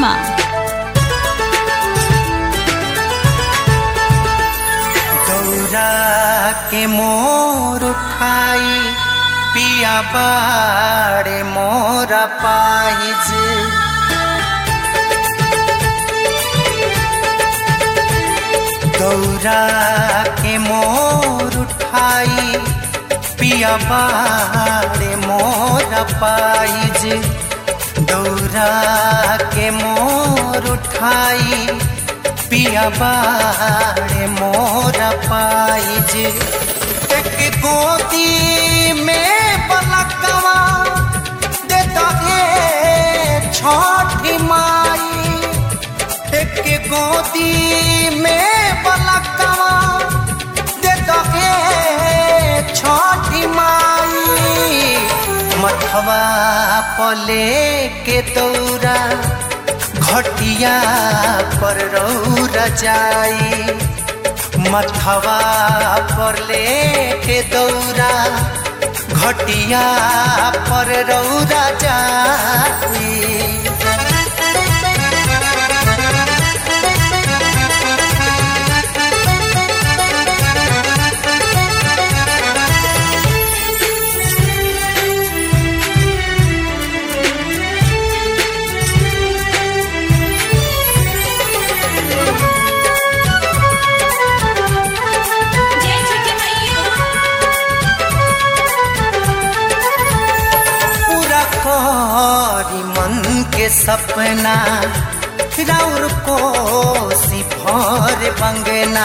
वर्मा गौरा के मोर उठाई पिया बाड़े मोरा पाइज गौरा के मोर उठाई पिया बाड़े मोरा पाइज गौरा के मोर उठाई पिया बाड़े मोरा पाइज एक गोदी में बलकवा दे दहे छठी माई एक गोदी में बलकवा दे दहे छठी माई मथवा पले के दौरा घटिया पर रौरा जाई मथवा पर लेके दौरा घटिया पर रौरा जाई जय छठी मैया पूरा करी मन के सपना राउर को सिफर बंगना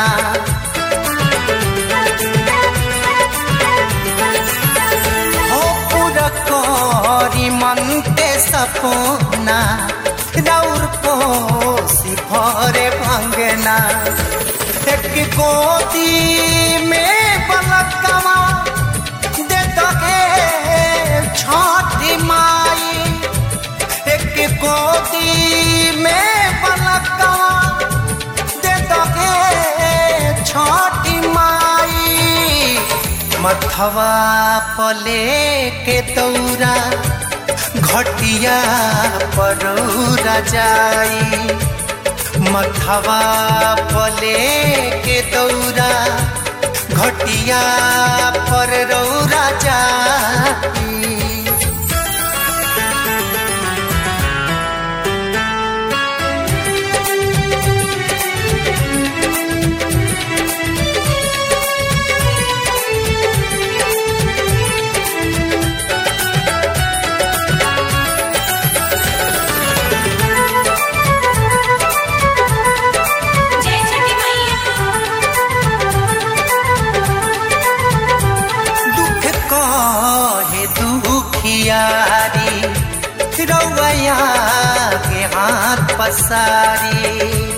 हो पूरा करी मन के सपना राउर को सिफर बंगना एक गोदी में बलकवा दे दहे छठी माई एक गोदी में बलकवा दे दहे छठी माई मथवा पले के दौरा घटिया परौरा जाई मथवा पले के दौरा घटिया पर रौरा जाई जय छठी मैया दुख कहे दुखियारी रौया के हाथ पसारी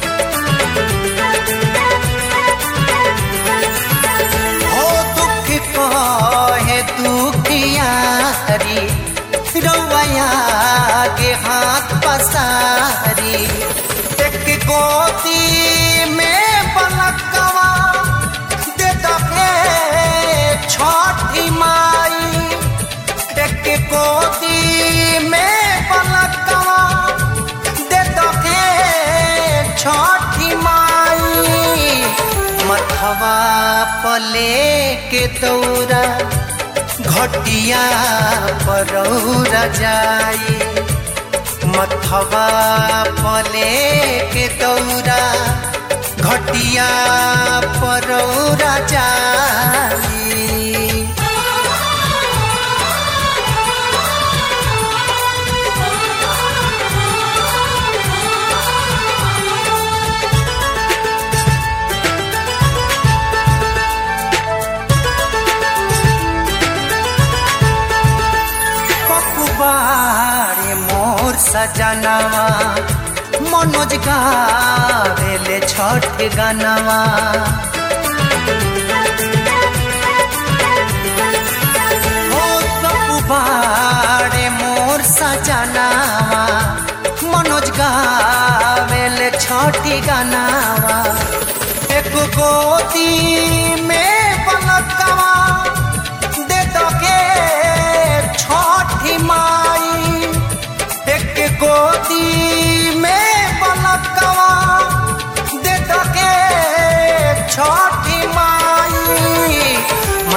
हो दुख कहे दुखियारी रौया के हाथ पसारी एक गोदी में बलकवा दे दहे छठी माई एक गोदी में बलकवा दे दहे छठी माई मथवा पले के दौरा घटिया परौरा जाई मथवा पले के दौरा घटिया परौरा जाई पपुबारे मोर सजनवा मनोज गावेले छठ गनवा ओ पपुबारे मोर सजनवा मनोज गावेले छठी गनवा एक गोदी में पलकवा दे दके छठी माई एक गोदी में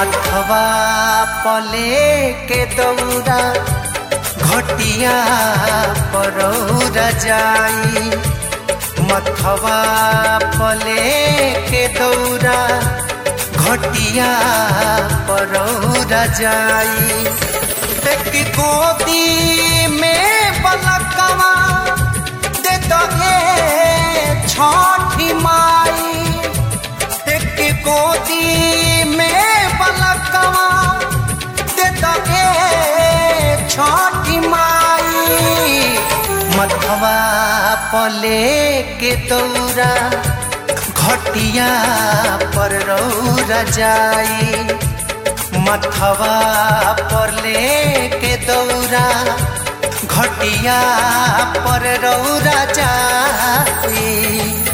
मथवा पले के दौरा घटिया परौरा जाई मथवा पले के दौरा घटिया परौरा जाई एक गोदी में बलकवा दे दगे छठी माई एक गोदी में बलकवा दे दगे छठी माई मथवा पले के दौरा घटिया पर रौरा जाई मथवा पर लेके दौरा घटिया पर रौरा जाई